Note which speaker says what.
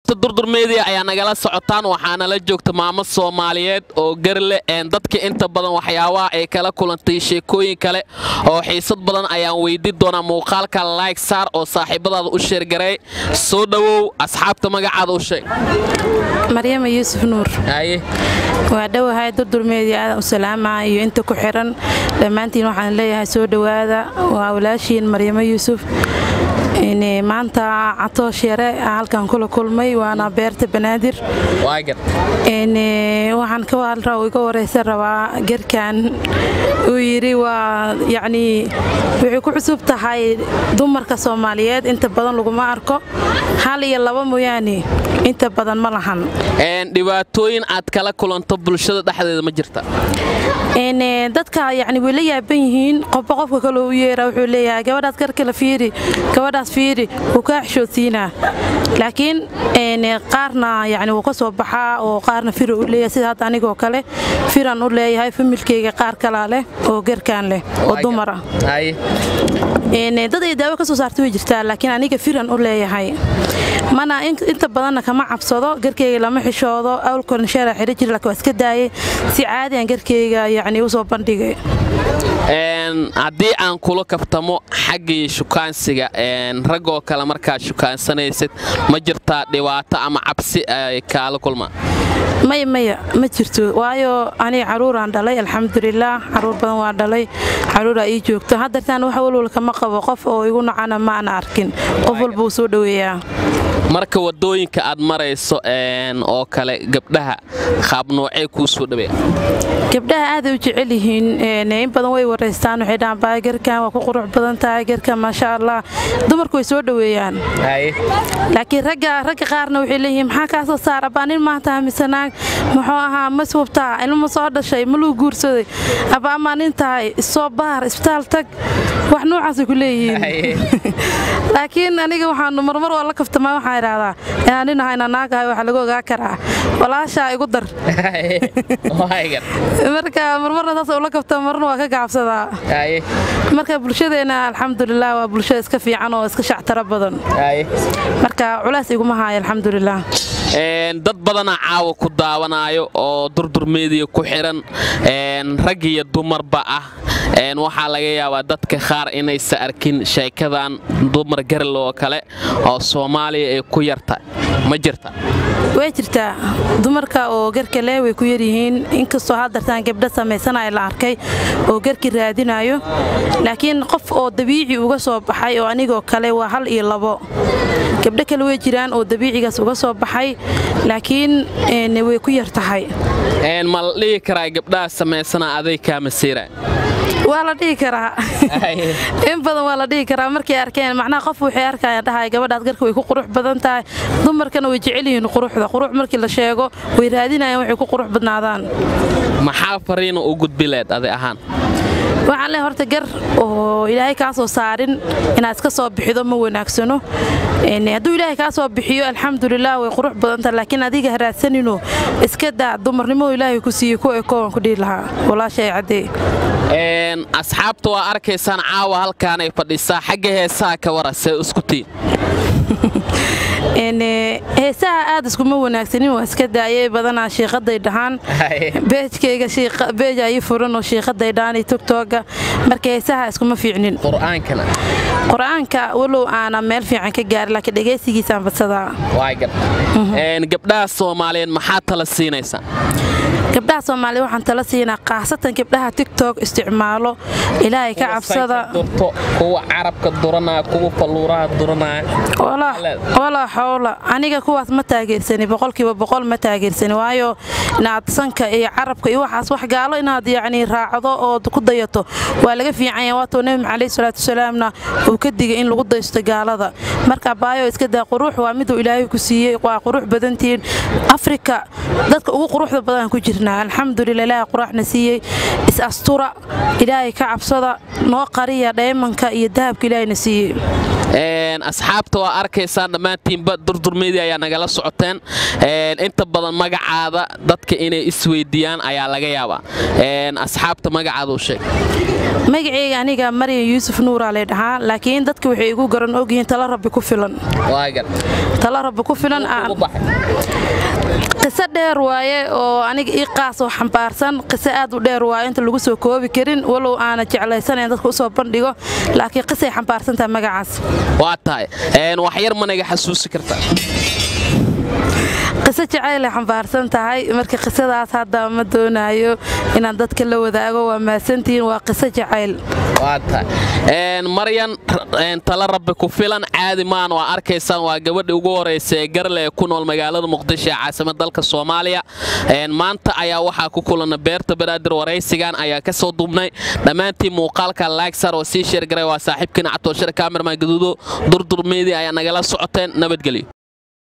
Speaker 1: asxaabta durdur media ayaa nagala socotaan waxaana la joogta maamo soomaaliyeed oo garle dadka inta badan waxyaabaha ay kala kulantay sheekooyin kale oo xiisad badan ayaan weydii doonaa muuqaalka like saar oo saaxiibadaada u sheergaray soo dhowow asxaabta magacaada u sheeg
Speaker 2: maryama yuusuf nuur waa dhowahay durdurmeedii aadan u salaama iyo inta ku xiran dhammaantiin waxaan leeyahay soo dhowaada waa walaashiin maryamo yuusuf maanta catoosh yare halkan kula kulmay waana beerta banaadir waxaan iga wareysan rabaa gerkan uu yidhi waa yacnii waxay ku cusub tahay dumarka soomaaliyeed inta badan laguma arko hal iyo laba mooyaane inta badan ma lahan
Speaker 1: dhibaatooyin aad kala kulanto bulshada dhexdeeda ma jirta
Speaker 2: dadka yani way la yaaban yihiin qofba qofka kale u yeera wuxuu leeyahay gabadhaas garkala fiiri gabadhaas fiiri wuu kaa xishoodsiinaa laakiin qaarna yani wuu ka soo baxaa oo qaarna fira u leeyahay sida hadda anigoo kale firan u leeyahay familkeyga qaar kalaa leh oo gerkaan leh oo dumara dad ay daawo ka soo saarta way jirtaa laakiin aniga firan u leeyahay mana inta badanna kama cabsado garkeyga lama xishoodo awlkoran sheera xidhi jir laakiin waa iska daayay si caadiyan garkeyga yacni u soo bandhigay
Speaker 1: haddii aan kula kaftamo xaggii shukaansiga raggoo kale markaad shukaansanaysid ma jirtaa dhibaato ama cabsi ay kaala kulmaan
Speaker 2: maya maya ma jirto waayo aniga caruuraan dhalay alxamdulilaah caruur badan waa dhalay caruuraa ii joogto haddartaan wax walwal kama qabo qof oo igu nacana maana arkin qof walba uu soo dhoweeyaa
Speaker 1: marka wadooyinka aad marayso oo kale gabdhaha qaab noocee kuu soo dhaweeya
Speaker 2: gabdhaha aaday u jecel yihiin in badan way waraystaan waxay dhahaan baa garkan waa ku qurux badan tahay garkan maasha allah dumarku way soo dhoweeyaan laakiin ragga ragga qaarna waxay leeyihiin maxaa kaa soo saar abbaa nin maanta mise naag muxuu ahaa ma subtaa ilmo soo dhashay ma luu guursaday abba amaa nin tahay isoo baar isbitaal tag wax noocaasay ku leeyihiin laakiin aniga waxaanu marmar waa la kaftamaa waxaan idhaahdaa inaan nin ahay inaan naag ahay waxaa lagu ogaa karaa walaashaa igu dar marka marmarna saas ula kafta marna waa ka gacabsadaa marka bulshadeenna alxamdulilah waa bulsho iska fiican oo iska shactaro badan marka culays iguma haayo alxamdulilah
Speaker 1: dad badanaa caawa ku daawanaayo oo durdur meediya ku xiran rag iyo dumarba ah waxaa laga yaabaa dadka qaar inaysa arkin sheekadan dumar garl oo kale oo soomaaliya ay ku yarta ma jirta
Speaker 2: way jirtaa dumarka oo garkale way ku yaryihiin inkastoo haddartaan gabdha samaysanaya la arkay oo garki raadinayo laakiin qof oo dabiici uga soo baxay oo anigoo kale waa hal iyo labo gabdho kale way jiraan oo dabiicigaas uga soo baxay laakiin way ku yar tahay
Speaker 1: ma la dhihi karaa gabdhaha samaysana aday kaamasiira
Speaker 2: waa la dhihi karaa in badan waa la dhihi karaa markay arkeen macnaha qof waxay arkayaan dhahay gabadhaas garka way ku qurux badan tahay dumarkana way jecel yihiin quruxda qurux markii la sheego way raadinayaan waxay ku qurux badnaadaan
Speaker 1: maxaa fariina u gudbileed adi ahaan
Speaker 2: waxaan leehay horta gar oo ilaahay kaa soo saarin inaad iska soo bixido ma wanaagsano hadduu ilaahay kaa soo bixiyo alxamdulilah way qurux badanta laakiin adiga haraadsanino iska daa dumarnimadu ilaahay ku siiyey ku ekoowan ku dhihi lahaa walaashay caddee
Speaker 1: asxaabta waa arkaysaan caawa halkaanay fadhisaa xagga heesaha ka wara see isku tiin
Speaker 2: heesaha aad iskuma wanaagsanin waa iska daayay badanaa shiiqaday dhahaan beejkayga beej ii furan oo shiiqaday dhahan togtooga marka heesaha iskuma fiicnin qur-aanka walow aana meel fiican ka gaari laakiin dhegaysigiisaan badsadaa
Speaker 1: gabdhaha soomaaliyeed maxaa tala siinaysaa
Speaker 2: gabdhaha soomaaliya waxaan tala siinaa khaasatan gabdhaha tigtok isticmaalo ilaahay ka cabsada
Speaker 1: kuwa carabka duranaya kuwa falluuraha duranaya
Speaker 2: walaa xowla aniga kuwaas ma taageersani boqolkiiba boqol ma taageersani waayo inaad sanka iyo carabka iyo waxaas wax gaalo inaad yacni raacdo oo ku dayato waa laga fiicanya waatuu nebi calayhi salaatu wasalaamna uu ka digay in lagu daysto gaalada marka baayo iska daa qurux waa miduu ilaahay ku siiyey waa qurux badantiin afrika dadka ugu quruxda badan ku jirnaa alxamdulila ilaahay quraxna siiyey is astura ilaahay ka cabsada noo qariya dheemanka iyo dahabka ilaahayna siiyey
Speaker 1: asxaabta waa arkaysaan dhammaantiinba durdurmeydii ayaa nagala socoteen inta badan magacaada dadka inay isweydiiyaan ayaa laga yaabaa asxaabta magacaada u sheeg
Speaker 2: magaceyga aniga maryan yuusuf nuuraa lay dhahaa laakiin dadka waxay igu garan ogyihiin tala rabbi ku filan tala rabbi ku filan qiso dheer waaye oo aniga ii qaas oo xambaarsan qiso aad u dheer waaye inta lagu soo koobi karin walow aana jeclaysanayn dadka u soo bandhigo laakiin qisay xambaarsan tahay magacaas
Speaker 1: waa tahay wax yar managa xasuusi kartaa
Speaker 2: qiso jacaylay xambaarsan tahay marka qisadaas hadda ma doonaayo inaan dadka la wadaago waa mahadsantihiin waa qiso jacayl
Speaker 1: maryan tala rabbi ku filan caadi maan waa arkaysaan waa gabadhii ugu horaysa ee garle ee ku nool magaalada muqdisho ee caasimad dalka soomaaliya maanta ayaa waxaa ku kulana beerta banaadir waraysigan ayaa ka soo duubnay dhammaantii muuqaalka laagsar oo sii sheergaray waa saaxiibkiina catooshir kaamirman gaduudo durdurmeydii ayaa nagala socoteen nabadgelyo